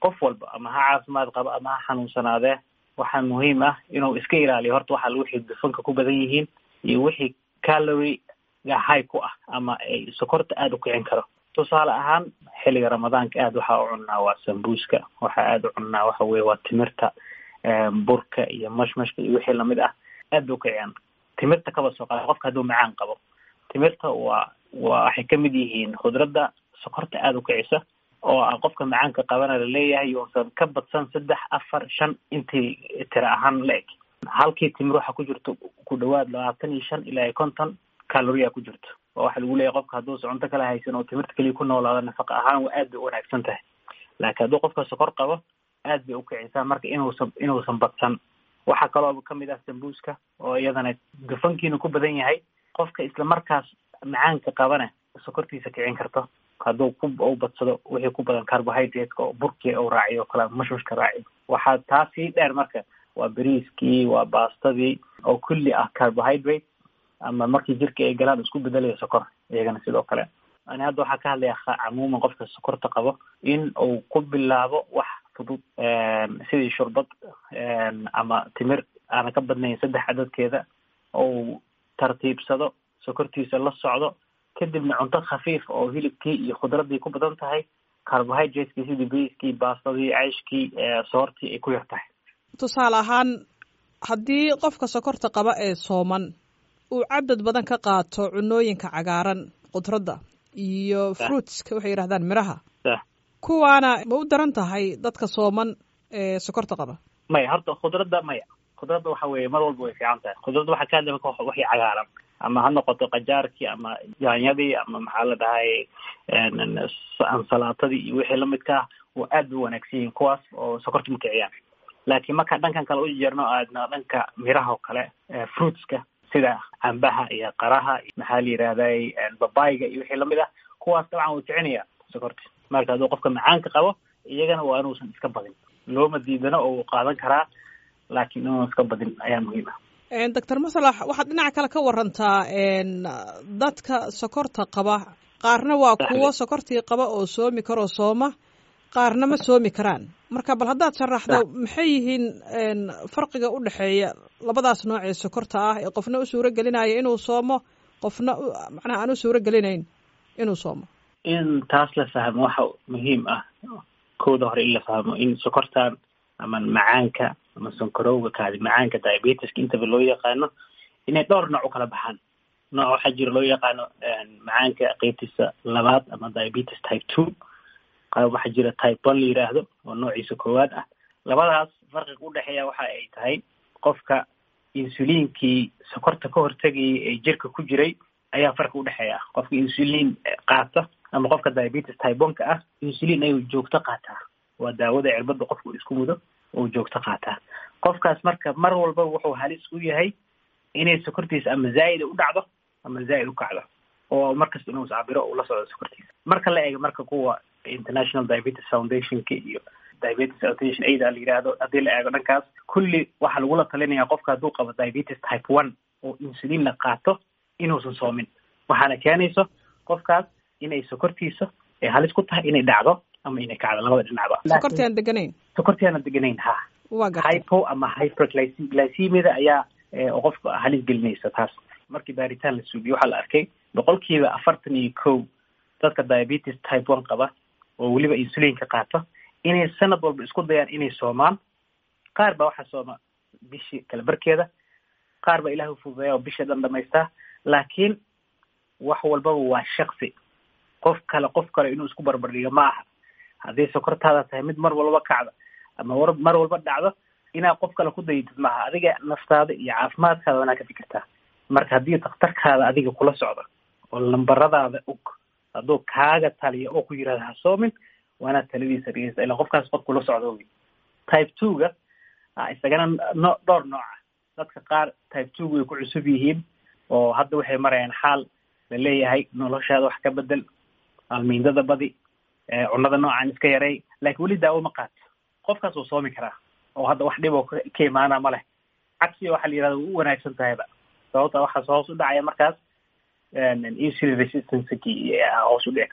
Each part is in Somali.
qof walba ama ha caafimaad qabo ama ha xanuunsanaadee waxaa muhiim ah inuu iska ilaaliyo horta waxa wixii dufanka ku badan yihiin iyo wixii caloriga high ku ah ama ay sokorta aada u kicin karo tusaale ahaan xilliga ramadaanka aada waxaa u cunnaa waa sambuuska waxaa aada u cunnaa waxa weye waa timirta burka iyo mashmashka iyo wixii lamid ah aad bay ukiciyaan timirta kaba soo qaada qofka hadduu macaan qabo timirta waa waa waxay kamid yihiin khudradda sokorta aada u kicisa oo a qofka macaanka qabana laleeyahay yousan ka badsan saddex afar shan intii tira ahaan la eg halkii timir waxaa ku jirto ku dhawaad labaatan iyo shan ilaa iyo konton caloria ku jirto oo waxaa lagu leeyahay qofka hadduusa cunto kala haysan oo timirta keliya ku noolaado nafaqa ahaan waa aad bay u wanaagsan tahay laakiin hadduu qofka sokor qabo aad bay ukicisaa marka inuusan inuusan badsan waxaa kaloo kamid ah sambuuska oo iyadana dufankiina ku badan yahay qofka isla markaas macaanka qabana sokortiisa kicin karto hadduu ku u badsado wixii ku badan carbohydrateska oo burkii u raaciyo o kale mashmashka raaciyo waxaa taa sii dheer marka waa beriiskii waa baastadii oo kulli ah carbohydrate ama markii jirka ay galaan isku bedelayo sokor iyagana sidoo kale ani hadda waxaa ka hadlaya camuuman qofka sokorta qabo in uu ku bilaabo wax fudud sidii shurbad ama timir aana ka badnayn saddex cadadkeeda ou tartiibsado sokortiisa la socdo kadibna cunto khafiif oo hilibkii iyo khudradii ku badan tahay carbohydratekii sidii beriiskii baastadii ceyshkii soortii ay ku yar tahay tusaale ahaan haddii qofka sokorta qaba ee sooman uu cadad badan ka qaato cunooyinka cagaaran khudradda iyo fruitska waxay yidhahdaan miraha kuwaana ma u daran tahay dadka sooman ee sokorta qaba maya horta khudradda maya khudradda waxa weye mar walba way fiican tahay khudradda waxaa ka hadlay marka waxii cagaaran ama ha noqoto qajaarkii ama yaanyadii ama maxaa la dhahay ansalaatadii iyo wixii lamidka ah waa aad bay wanaagsan yihiin kuwaas oo sokorta ma kiciyaan laakiin marka dhankan kale u jeerno aadna dhanka miraha oo kale fruitska sida cambaha iyo qaraha maxaa la yidhahday babayga iyo wixii lamid ah kuwaas dabcan wuu kicinaya sokorta marka hadduu qofka macaanka qabo iyagana waa inuusan iska badin looma diidano oo uu qaadan karaa laakiin inuusan iska badin ayaa muhiim ah doctor masalax waxaad dhinaca kale ka warantaa dadka sokorta qaba qaarna waa kuwo sokortii qaba oo soomi karoo sooma qaarna ma soomi karaan marka bal haddaad sharaxdo maxay yihiin farqiga u dhexeeya labadaas nooc ee sokorta ah ee qofna u suuro gelinaya inuu soomo qofna macnaha aan u suuro gelinayn inuu soomo in taas la fahmo waxa muhiim ah kooda hore in la fahmo in sokortan ama macaanka ama sonkorowga kaadi macaanka diabetiska intaba loo yaqaano inay dhowr nooc u kala baxaan nooc waxaa jira loo yaqaano macaanka qeybtiisa labaad ama diabetes type two qaab waxaa jira type one la yiraahdo oo noociisa koowaad ah labadaas farqiga udhexeeya waxa ay tahay qofka insuliinkii sokorta ka hortegayay ee jirka ku jiray ayaa farqi udhexeeya qofka insuliin qaata ama qofka diabetes type one ka ah insuliin ayuu joogto qaataa waa daawada cirbada qofka uu isku mudo uu joogto qaataa qofkaas marka mar walba wuxuu halis u yahay inay sokortiisa ama zaa'id u dhacdo ama zaa'id u kacdo oo markasta inuu iscabiro uu la socdo sokortiisa marka la eego marka kuwa international diabetes foundationka iyo diabetes foundation aid la yidhaahdo haddii la eego dhankaas kulli waxaa lagula talinaya qofka hadduu qabo diabetes type one oo insuliinna qaato inuusan soomin waxaana keenayso qofkaas inay sokortiisa ay halis ku tahay inay dhacdo ama inay kacdo labada dhinacba sokorti aan deganayn sokorti aana deganayn ha waa gartay hypo ama hyperglycemida ayaa qofka halis gelinaysa taas markii baaritaan la suubiyo waxaa la arkay boqolkiiba afartan iyo kow dadka diabetes type one qaba oo weliba insuliinka qaato inay sanad walba isku dayaan inay soomaan qaar baa waxaa sooma bishii kala barkeeda qaar baa ilahi ufududeeya oo bisha dhan dhamaystaa laakiin wax walbaba waa shaksi qof kale qof kale inuu isku barbardhigo ma aha hadday sokortaada tahay mid mar walba kacda ama war mar walba dhacdo inaad qof kale ku dayatid maaha adiga naftaada iyo caafimaadkaada wanaa ka fikirtaa marka haddii daktarkaada adiga kula socdo oo lambaradaada og hadduu kaaga taliyo oo ku yirahda ha soomin waanaad taladiisa dhegeysta ilaa qofkaas qof kula socdo wy type two ga isagana no dhowr nooca dadka qaar type two way ku cusub yihiin oo hadda waxay marayaan xaal la leeyahay noloshaada wax ka bedel almiindada badi cunada noocan iska yaray laakiin weli daawo ma qaato qofkaas wuu soomi karaa oo hadda wax dhib oo ka imaana ma leh cagsiga waxaa la yirahda u wanaagsan tahayba sababta waxaas hoos u dhacaya markaas insulin resistanceki hoos u dhici karo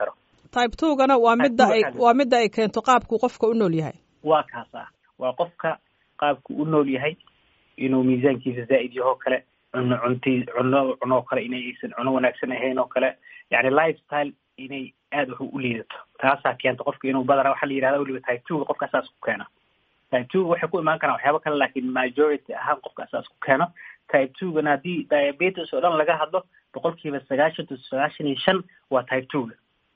type twogana waa midda ay waa midda ay keento qaabku qofka u nool yahay waa kaas ah waa qofka qaabku u nool yahay inuu miisaankiisa zaa'id yaho kale cuno cunti cuno cunoo kale inay aysan cuno wanaagsan ahayn oo kale yani lifestyle inay aada wax u liidato taasaa keenta qofka inuu badana waxaa la yihahda weliba type twoga qofka saas ku keena type twoga waxay ku imaan karaan waxyaaba kale laakiin majority ahaan qofka saas ku keeno type twogana haddii diabetes oo dhan laga hadlo boqol kiiba sagaashan to sagaashan iyo shan waa type twoga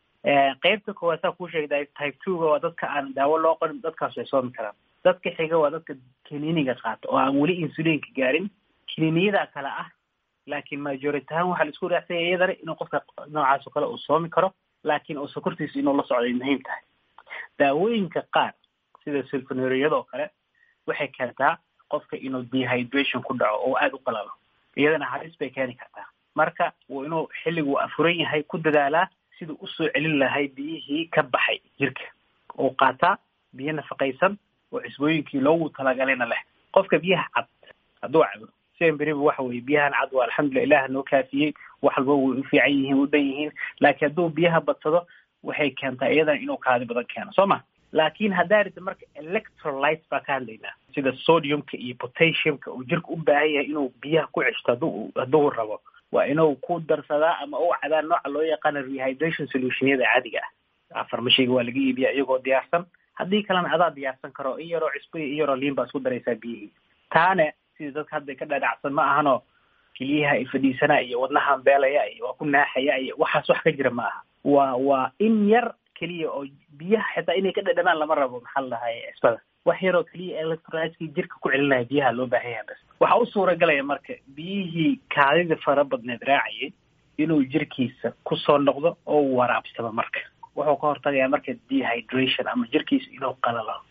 qeybta koowaad saa kuu sheegay type twoga waa dadka aan daawo loo qorin dadkaas way soomi karaan dadka xiga waa dadka kiniiniga qaata oo aan weli insulinka gaarin kiniiniyada kale ah laakiin majority ahaan waxaa la isku raacsanya iyadana inuu qofka noocaas oo kale uu soomi karo laakiin uu sokortiisa inuu la socday muhiim tahay daawooyinka qaar sida sulfonuriyada oo kale waxay keentaa qofka inuu dehydration ku dhaco oo aada u qalalo iyadana halis bay keeni kartaa marka uu inuu xilligu afuran yahay ku dadaalaa siduu usoo celin lahay biyihii ka baxay jirka uu qaataa biyo nafaqaysan oo cisbooyinkii loogu talagalayna leh qofka biyaha cad hadduu cabo semberiba waxa weye biyahan cad waa alxamdulillah ilaah noo kaafiyey wax walba way u fiican yihiin u dhan yihiin laakiin hadduu biyaha badsado waxay keentaa iyadana inuu kaadi badan keeno soo ma laakiin haddaa rida marka electrolytes baa ka hadlaynaa sida sodiumka iyo potassiumka uu jirka u baahan yahay inuu biyaha ku ceshto hadduu hadduu rabo waa inuu ku darsadaa ama u cabaa nooca loo yaqaano rehydration solutionyada caadiga ah afarmashiga waa laga iibiyaa iyagoo diyaarsan haddii kalena adaa diyaarsan karo in yaroo cisbo iyo in yaroo liin baa isku daraysaa biyihii taane sida dadka hadda ka dhadhacsan ma ahano keliyaha ay fadhiisanaa iyo wadnahan beelaya iyo waa ku naaxaya iyo waxaas wax ka jira ma aha waa waa in yar keliya oo biyaha xitaa inay ka dhadhamaan lama rabo maxaa la dhahay cisbada wax yaroo keliya electrolytkii jirka ku celinaya biyaha loo baahan yahay bas waxaa u suuragalaya marka biyihii kaadida fara badneed raacayay inuu jirkiisa kusoo noqdo oo waraabsado marka wuxuu ka hortagayaa marka dehydration ama jirkiisa inuu qalalo